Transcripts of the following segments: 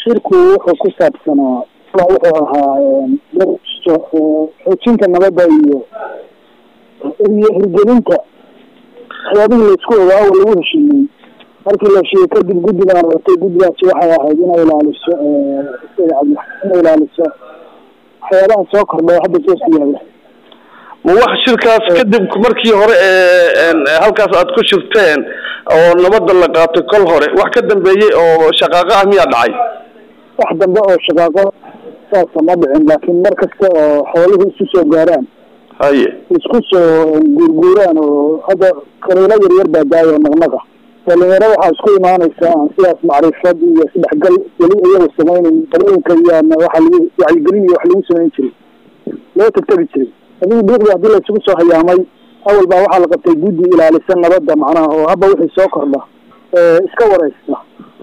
shirku wuxuu ku saabsanaa wuxuu ahaa xoojinta nabadda iyo iyo hirgelinta waxyaabihii laisku ogaa oo lagu heshiiyey markii la heshiiyey kadib guddigaan ratay guddigaasi waxay ahayd inay ilaaliso inay ilaaliso waxyaabaha soo kordha hadda soo siyaada ma wax shirkaas kadib markii hore ee halkaas aad ku shirteen oo nabadda la qaatay kol hore wax ka dambeeyey oo shaqaaqo ah miyaa dhacay wax dambe oo shaqaaqo saasa ma dhicin laakiin mar kasta oo xooluhu isu soo gaaraan haye isku soo guurguuraan oo hadda kaliilo yaryar baa daayo naqnaqa dhalinyaro waxaa isku imaanaysa aan sidaas macrifad iyo isdhexgal weli iyaga samaynayn qadooyinka iyaana waxa lagu wacyigelin iyo wax lagu samayn jiray loo tagtagi jiray adigu dhiiqda haddii la isugu soo hayaamay awal baa waxaa la qabtay guddi ilaalisa nabadda macnaha oo haba wixii soo kordha iska wareysta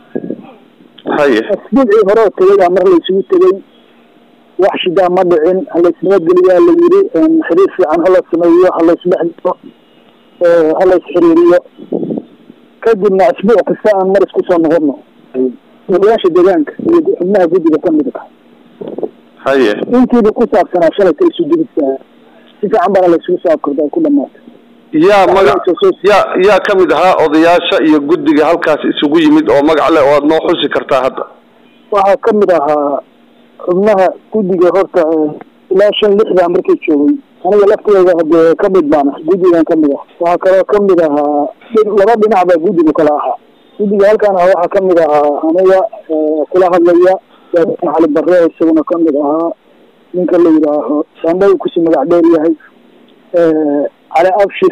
haye asbuucii hore oo tegay aa mar la isugu tegay wax shidaa ma dhicin halaysnabadgeliyaa la yiri xiriir fiican hala sameeyo halaysdhexgalo halaysxiriiriyo kadibna asbuuc kasta aan mar isku soo noqono odayaasha deegaanka iyo xubnaha guddiga kamida ka haye intiiba ku saabsanaa shalayta isu digisa si fiican baana la isugu soo abkarda ay ku dhamaatay yaa magac yaa yaa kamid ahaa odayaasha iyo guddiga halkaas isugu yimid oo magac leh oo aad noo xusi kartaa hadda waxaa kamid ahaa xubnaha guddiga horta ilaa shan lixdaa markay joogay aniga lafteeda hadee kamid baan guddigan kamid ah waxaa kaloo kamid ahaa laba dhinac baa guddiga kala ahaa guddiga halkaan ah waxaa kamid ahaa aniga kula hadlaya cali bare isaguna kamid ahaa ninka la yidhaaho sandhay kusi magac dheer yahay cali abshir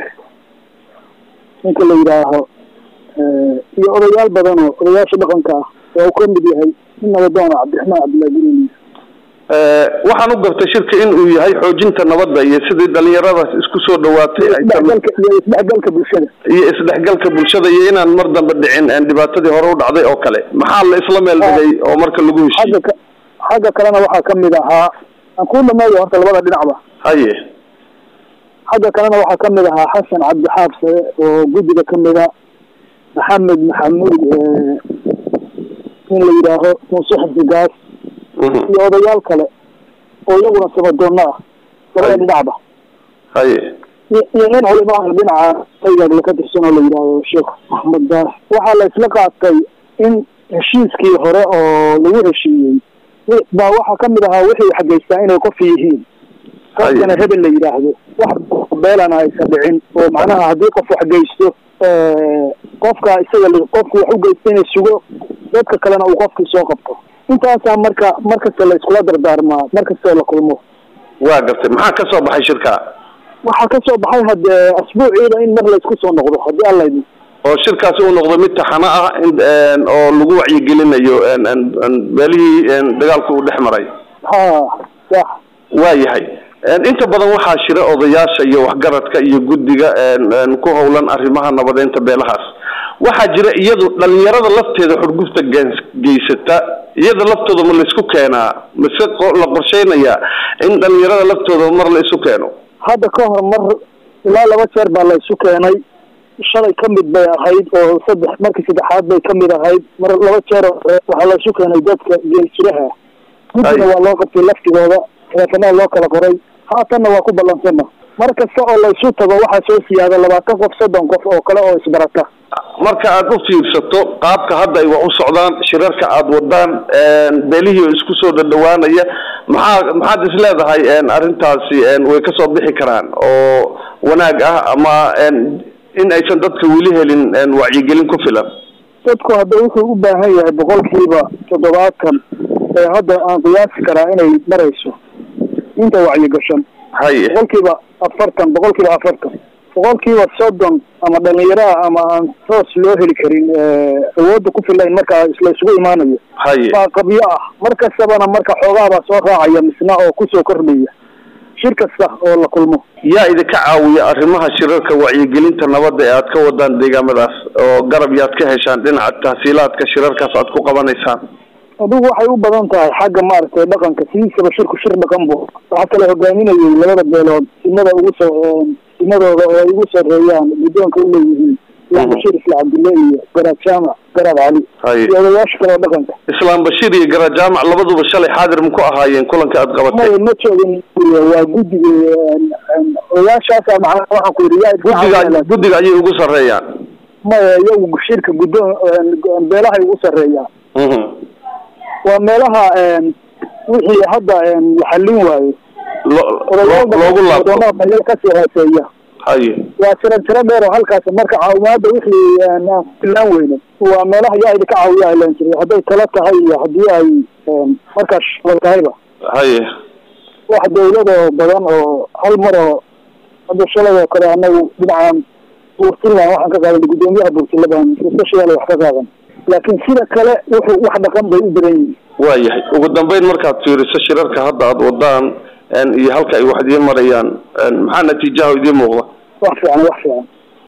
ninka la yidhaaho iyo odayaal badan oo odayaasha dhaqanka ah oo u kamid yahay nin nabadoona cabdiraxmaan cabdillahi guriniis waxaan u gartay shirka in uu yahay xoojinta nabadda iyo sidii dhalinyaradaas isku soo dhawaatay ay isdhexgalka iyo isdhexgalka bulshada iyo isdhexgalka bulshada iyo inaan mar dambe dhicin dhibaatadii hore u dhacday oo kale maxaa la isla meel dhigay oo marka lagu heshiiyey xagga ka xagga kalena waxaa kamid ahaa aan kuu dhameeyo horta labada dhinacba haye xagga kalena waxaa kamid ahaa xasan cabdi xaabsare oo guddiga kamida maxamed maxamuud in la yidhaaho muuse xifdigaas iyo odayaal kale oo iyaguna samadoonna ah labada dhinacba haye iyo nin culimaha dhinaca taygaagla ka tirsan oo la yidhaahdo sheekh axmed daah waxaa la isla qaatay in heshiiskii hore oo lagu heshiiyey baa waxaa kamid ahaa wixii xageystaa inay qof yihiin qofkana hebel la yidhaahdo wax beelana aysan dhicin oo macnaha haddii qof wax geysto qofka isaga qofku wax u geysta inay sugo dadka kalena uu qofkii soo qabto intaasaa marka markasta la iskula dardaarmaa markastoo la kulmo waa gartay maxaa ka soo baxay shirka waxaa ka soo baxay hadee asbuuciida in mar laysku soo noqdo haddii alla idin oo shirkaasi uu noqdo mid taxano ah oo lagu wacyigelinayo meelihii dagaalku uu dhex maray ha sax waa yahay inta badan waxaa shira odayaasha iyo waxgaradka iyo guddiga ku howlan arrimaha nabadeynta beelahaas waxaa jira iyadu dhalinyarada lafteeda xurgufta geysata iyada laftooda ma laisku keenaa mise la qorsheynayaa in dhalinyarada laftooda mar la isu keeno hadda ka hor mar ilaa laba jeer baa la isu keenay shalay kamid bay ahayd oo saddex markii saddexaad bay kamid ahayd mar laba jeer waxaa la isu keenay dadka geeljiraha guddiga waa loo qabtay laftigooda teleefanada loo kala qoray haatanna waa ku ballansana mar kasta oo la isu tago waxaa soo siyaada labaatan qof soddon qof oo kale oo isbarata marka aad u fiirsato qaabka hadda ay wax u socdaan shirarka aad wadaan beelihii oo isku soo dhadhawaanaya maxaa maxaad is leedahay arrintaasi way kasoo bixi karaan oo wanaag ah ama in aysan dadka weli helin wacyigelin ku filan dadku hadda wuxuu u baahan yahay boqolkiiba toddobaatan ee hadda aan qiyaasi karaa inay marayso inta wacyigashan haye boqolkiiba afartan boqolkiiba afartan boqolkiiba soddon ama dhalinyaraha ama aan toos loo heli karin awoodda ku filayn markaa la isugu imaanayo haye baa qabyo ah mar kastabana marka xoogaabaa soo raacaya misna oo kusoo kordhaya shir kasta oo la kulmo yaa idinka caawiya arrimaha shirarka wacyigelinta nabadda ee aad ka wadaan deegaamadaas oo garab yaad ka heshaan dhinaca tahsiilaadka shirarkaas aad ku qabanaysaan adigu waxay u badan tahay xagga maaragtay dhaqanka sidiisaba shirku shir dhaqan bu waxaa kala hogaaminayay labada beelood simada ugu soo simadooda oo ay ugu sareeyaan guddoonka uleeyihiin islaan bashiir isla cabdille iyo garaad jaamac garaad cali haye iyo odayaasha kale oo dhaqanka islaam bashiir iyo gara jaamac labaduba shalay xaadir ma ku ahaayeen kulanka aad qabatay maya ma joogin waa guddiga odayaashaasa macnaha waxaan ku yidhi yaa idin guddiga caawinaya. guddiga ayay ugu sarreeyaan maya iyagu shirka guddoon beelahay ugu sarreeyaan Mhm. waa meelaha wixii hadda la xallin waayo Lo- lo- loogu laabto meel kasii hooseeya haye waa tiro tiro dheer oo halkaas marka caawimaada wixii aan filaan weyne waa meelaha yaa idinka caawiya ilan jiray hadday talo tahay iyo haddii ay markaas shaqo tahayba haye wax dawladoo badan oo hal mar oo hadda shalay oo kale anagu dhinacan buurtinland waxaan ka qaadan guddoomiyaha buurtila baan special wax ka qaadan laakiin sida kale wuxuu wax dhaqan bay u badan yihiin waayahay ugu dambeyn markaad fiiriso shirarka hadda aad wadaan een, iyo halka ay wax idiin marayaan een, maxaa natiijaha idiin muuqda wax fiican wax fiican